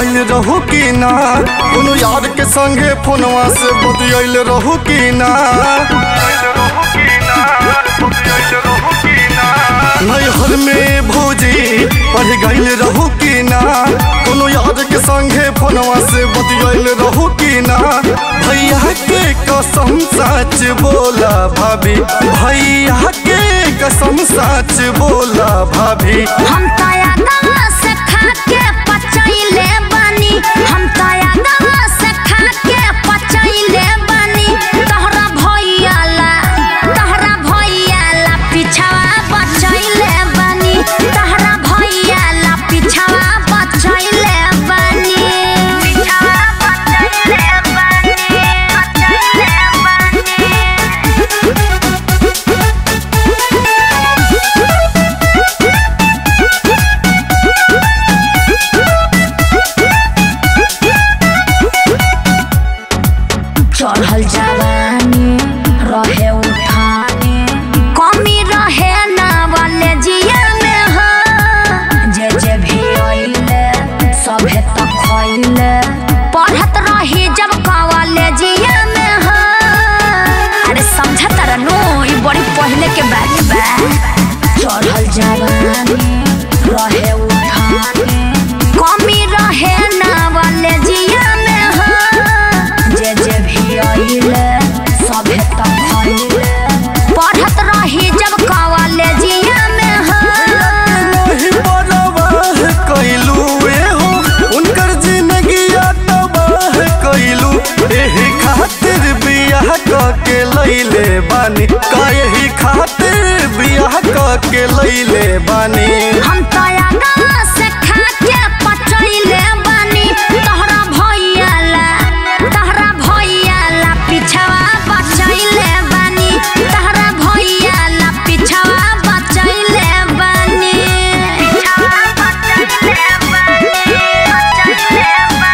गइल रहू कि ना कोनो यार के संगे फोनवा से बतियाइल रहू कि ना नैहर में भौजी पढ़ गइल रहू कि ना कोनो यार के संगे फोनवा से बतियाइल रहू कि ना भैया के कसम सच बोला भाभी भैया के कसम सच बोला भाभी हम तया दवा से खा के पचैले बानी हम तया दवा से खा के पचैले बानी तोहरा भैया ला तोहरा भैया ला पिछवा बचैले बानी तोहरा भैया ला पिछवा बचैले बानी पिछवा बचैले बानी बचैले बानी चढ़ल जवानी रहे उठाने कमी रहे ना वाले जिया में हो जे जे भी अइले सभे तक खइले पढ़त रही जब कवाले जिया में हो अरे समझत रहनु ई बड़ी पहले के बात बा चढ़ल जवानी रहे उठाने कमी रहे ना वाले जिया में हो जे जे भी अइले सभे तक खइले पढ़त रही जब कवाले जिया में हो नहीं परवाह कैलू ए हो उनकर जिंदगिया तबाह कैलू एही खातिर बियाह क के लैले बानी काहे खातिर बियाह क के लैले बानी हम तया गाँव से खा के पचैले बानी तोहरा भैया ला तोहरा भैया ला पिछवा बचैले बानी तोहरा भैया ला पिछवा बचैले बानी पिछवा बचैले बानी बचैले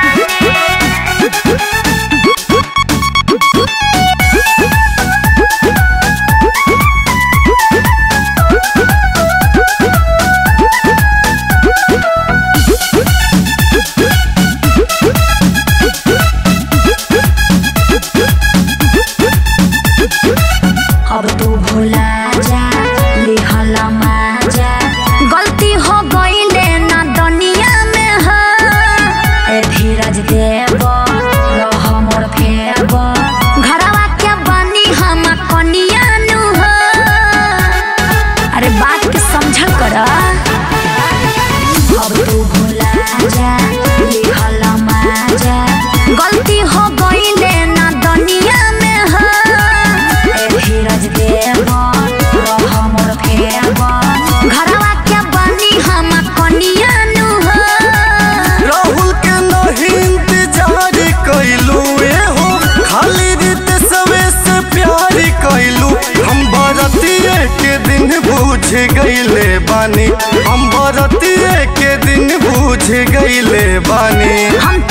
बानी अब तू भुला जा लिहला माजा गलती हो गईले ना दुनिया में हो ए धीरज देव रह मोर फेब घरवा के बनी हम कनिया नु हो अरे बात के समझल कर अब तू भुला जा लिहला माजा गलती हो गईले ना दुनिया में हो ए धीरज देव रह मोर फेब घरवा के बनी हम कनिया नु हो राहुल के नहीं इंतजार कैलू ए हो खाली रीत सवे से प्यार कैलू हम बरतिए के दिन बूझ गईले बानी हम बरतिए के दिन बूझ गईले बानी हम